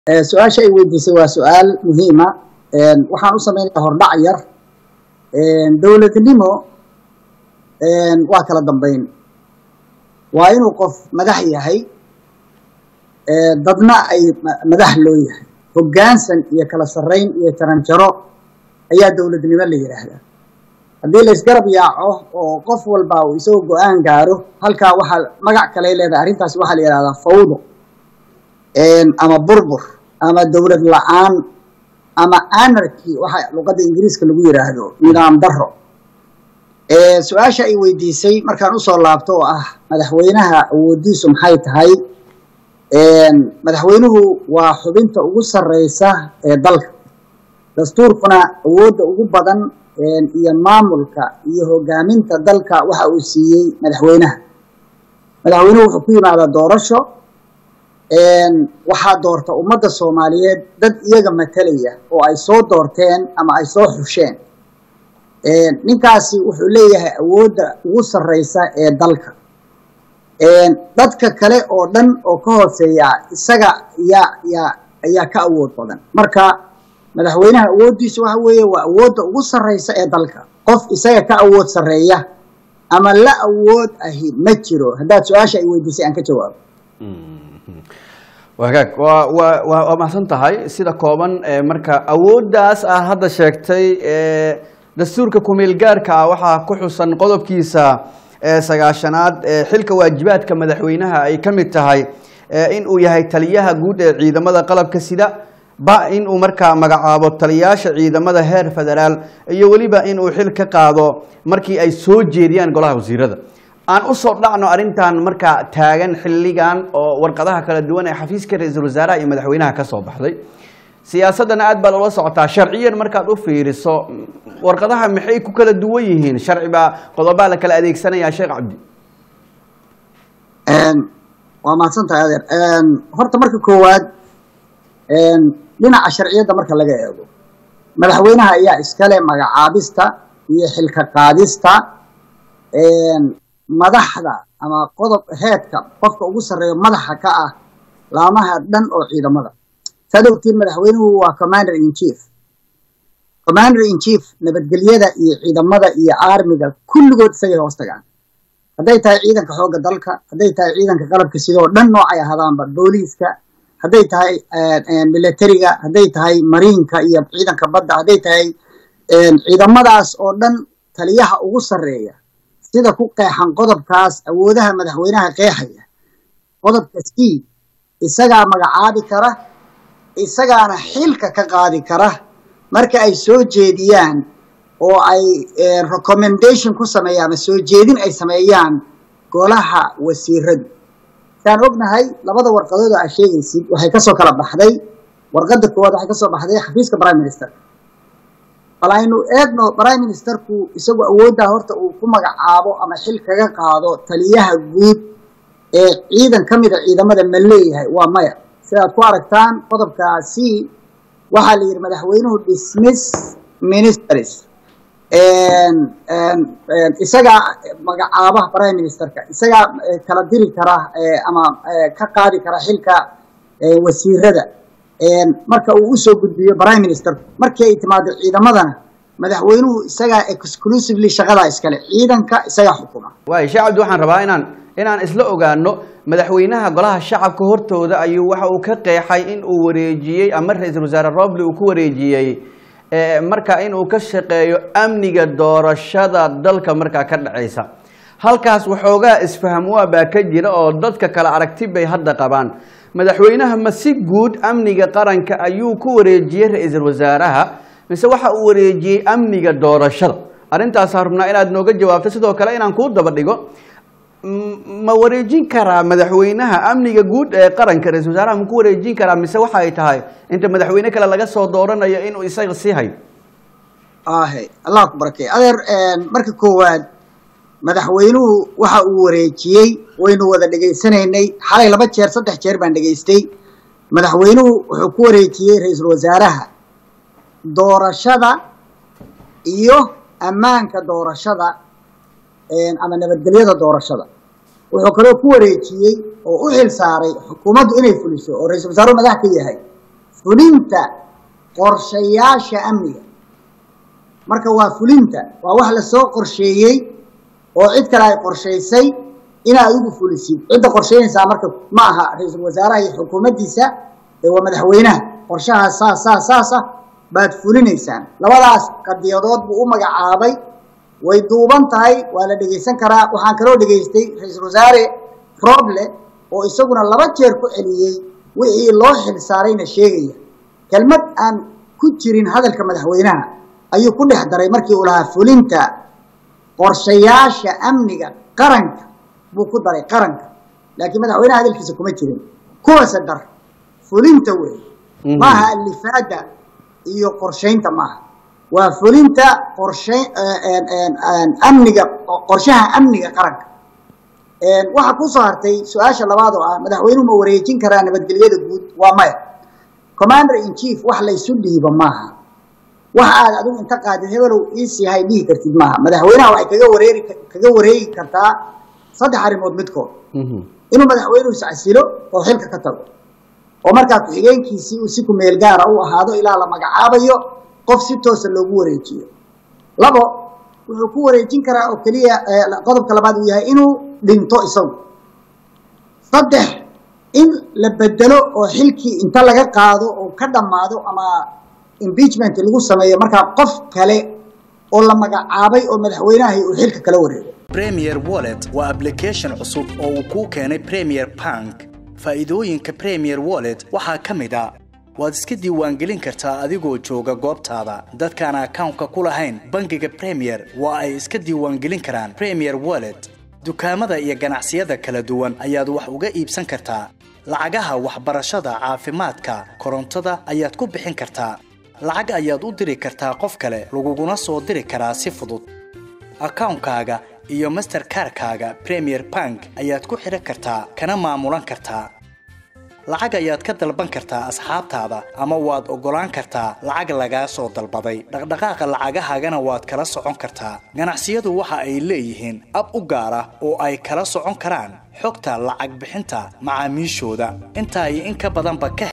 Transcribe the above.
su-aasha ay weydiisay waa su-aal muhiima waxaan u sameynaya hordhac yar dowladnimo waa kala dambeyn waa inuu qof madax yahay dadna ay madax loo yahay hoggaansan iyo kala sarrayn iyo jaranjaro ayaa dowladnimo la yidhaahdaa haddii la isgarab yaaco oo qof walba uu isagoo go-aan gaaro halkaa waxaa magac kale leedahay arrintaas waxaa la yidhahdaa fawdo ama burbur ama dowlad la-aan ama anarchy waxa luqadda ingiriiska lagu yidhaahdo nidaam daro su-aasha ay weydiisay markaan usoo laabto oo ah madaxweynaha awoodiisu maxay tahay madaxweynuhu waa xubinta ugu sarreysa ee dalka dastuurkuna awoodda ugu badan iyo maamulka iyo hogaaminta dalka waxa uu siiyey madaxweynaha madaxweynuhu wuxuu ku yimaadaa doorasho waxaa doorta ummadda soomaaliyeed dad iyaga matalaya oo ay soo doorteen ama ay soo xusheen ninkaasi wuxuu leeyahay awoodda ugu sarreysa ee dalka dadka kale oo dhan oo ka hooseeya isaga yaa yaa ayaa ka awood badan marka madaxweynaha awooddiisu waxa weeye waa awoodda ugu sarreysa ee dalka qof isaga ka awood sarreeya ama la awood ahi ma jiro haddaad su-aasha ay weydiisay aan ka jawaabo wagaag waa waa waa waa mahadsan tahay sida kooban marka awooddaas aad hadda sheegtay dastuurka kumeel gaarka ah waxaa ku xusan qodobkiisa sagaashanaad xilka waajibaadka madaxweynaha ay ka mid tahay in uu yahay taliyaha guud ee ciidamada qalabka sida ba in uu markaa magacaabo taliyaasha ciidamada heer federaal iyo weliba in uu xil ka qaado markii ay soo jeediyaan golaha wasiirada aan usoo dhacno arrintan markaa taagan xilligan oo warqadaha kala duwan ee xafiiska ra-iisul wasaaraha iyo madaxweynaha ka soo baxday siyaasaddana aad baa loola socotaa sharciyan markaad u fiiriso warqadaha maxay ku kala duwan yihiin sharci baa qodobaa la kala adeegsanayaa sheekh cabdi waa mahadsantahay adeer horta marka koowaad dhinaca sharciyadda marka laga eego madaxweynaha ayaa iskale magacaabista iyo xilka qaadista madaxda ama qodob heedka qofka ugu sarreeyo madaxa ka ah laamaha dhan oo ciidamada saad ogtiin madaxweynuhu waa commander in chief commander in chief nabadgelyada iyo ciidamada iyo armiga kulligood isagay hoos tagaan hadday tahay ciidanka xoogga dalka hadday tahay ciidanka qalabka sidoo dhan noocay ahadaanba booliiska hadday tahay militariga hadday tahay mariinka iyo ciidanka badda hadday tahay ciidamadaas oo dhan taliyaha ugu sarreeya sida ku qeexan qodobkaas awoodaha madaxweynaha qeexaya qodobka c isagaa magacaabi kara isagaana xilka ka qaadi kara marka ay soo jeediyaan oo ay recommendation ku sameeyaan ama soo jeedin ay sameeyaan golaha wasiiradu saan ognahay labada warqadood oo aa sheegaysid waxay kasoo kala baxday warqadda koowaad waxay kasoo baxday xafiiska prime minister bal aynu eegno prime ministerku isagu awooddaa horta uu ku magacaabo ama xil kaga qaado taliyaha guud ee ciidan ka mida ciidamada ma leeyahay waa maya sidaad ku aragtaan qodobka c waxaa la yidhi madaxweynuhu dismiss ministers isagaa magacaabaha prime ministerka isagaa kala diri kara ama ka qaadi kara xilka wasiirada marka uu usoo gudbiyo prime ministerku markii ay timaado ciidamadana madaxweynuhu isagaa exclusively shaqadaa iskale ciidanka isagaa xukuma waay sheekh cabdi waxaan rabaa inaan inaan isla ogaano madaxweynaha golaha shacabka hortooda ayuu waxa uu ka qeexay in uu wareejiyey ama ra-iisul wasaare roble uu ku wareejiyey marka in uu ka shaqeeyo amniga doorashada dalka markaa ka dhacaysa halkaas waxoogaa isfaham waa baa ka jira oo dadka kale aragti bay hadda qabaan madaxweynaha ma si guud amniga qaranka ayuu ku wareejiyey ra-iisul wasaaraha mise waxa uu wareejiyey amniga doorashada arrintaasaan rabnaa inaad nooga jawaabto sidoo kale inaan kuu daba dhigo ma wareejin karaa madaxweynaha amniga guud ee qaranka ra-isul wasaaraha ma ku wareejin karaa mise waxa ay tahay inta madaxweyne kale laga soo dooranayo inuu isaga sii hayo ahe allah ku barakey adeer marka koowaad madaxweynuhu waxa uu wareejiyey waynu wada dhegaysanaynay xalay laba jeer saddex jeer baan dhegaystay madaxweynuhu wuxuu ku wareejiyey ra-iisul wasaaraha doorashada iyo ammaanka doorashada ama nabadgelyada doorashada wuxuu kaloo ku wareejiyey oo u xil saaray xukuumaddu inay fuliso oo ra-isul wasaaruhu madax ka yahay fulinta qorshayaasha amniga marka waa fulinta waa wax lasoo qorsheeyey oo cid kale ay qorshaysay inaad adigu fulisid cidda qorsheynaysaa marka ma aha ra-iisul wasaaraha iyo xukuumaddiisa ee waa madaxweynaha qorshahaas saas saas saasa baad fulinaysaan labadaas qadiyadood buu u magacaabay way duuban tahay waa la dhegaysan karaa waxaan kaloo dhegaystay ra-iisul wasaare roble oo isaguna laba jeer ku celiyey wixii loo xil saarayna sheegaya kelmad aan ku jirin hadalka madaxweynaha ayuu ku dhex daray markii uu lahaa fulinta qorshayaasha amniga qaranka buu ku daray qaranka laakiin madaxweynaha hadalkiisa kuma jirin kuwase dar fulinta wey maaha alifaada iyo qorshaynta maaha waa fulinta qorsha amniga qorshaha amniga qaranka waxaa kusoo hartay su-aasha labaad oo ah madaxweynuhu ma wareejin karaa nabadgelyada guud waa maya commander in chief wax laysu dhiiba maaha wax aad adigu inta qaadid hebelow iisihay dhihi kartid maaha madaxweynaha waxay kaga wareeri kaga wareegi kartaa saddex arrimood midkood inuu madaxweynuhu iscasilo oo xilka ka tago oo markaa ku-xigeenkiisii uu si kumeel gaara u ahaado ilaa la magacaabayo qof si toosa loogu wareejiyo labo wuxuu ku wareejin karaa oo keliya qodobka labaad uu yahay inuu dhinto isagu saddex in la bedelo oo xilkii inta laga qaado oo ka dhammaado ama impeachment lagu sameeyo markaa qof kale oo la magacaabay oo madaxweynahay uu xilka kala wareego premier wallet waa application cusub oo uu kuu keenay premier bank faa'iidooyinka premier wallet waxaa ka mid a waad iska diiwaangelin kartaa adigoo jooga goobtaada dadkaan akawnka ku lahayn bangiga premier waa ay iska diiwaangelin karaan premier wallet dukaamada iyo ganacsiyada kala duwan ayaad wax uga iibsan kartaa lacagaha waxbarashada caafimaadka korontada ayaad ku bixin kartaa lacag ayaad u diri kartaa qof kale laguguna soo diri karaa si fudud akawnkaaga iyo masterkarkaaga premier bank ayaad ku xidhan kartaa kana maamulan kartaa lacag ayaad ka dalban kartaa asxaabtaada ama waad oggolaan kartaa lacag lagaa soo dalbaday dhaqdhaqaaqa lacagahaagana waad kala socon kartaa ganacsiyadu waxa ay leeyihiin ab u gaar ah oo ay kala socon karaan xogta lacag bixinta macaamiishooda intaa iyo in ka badanba ka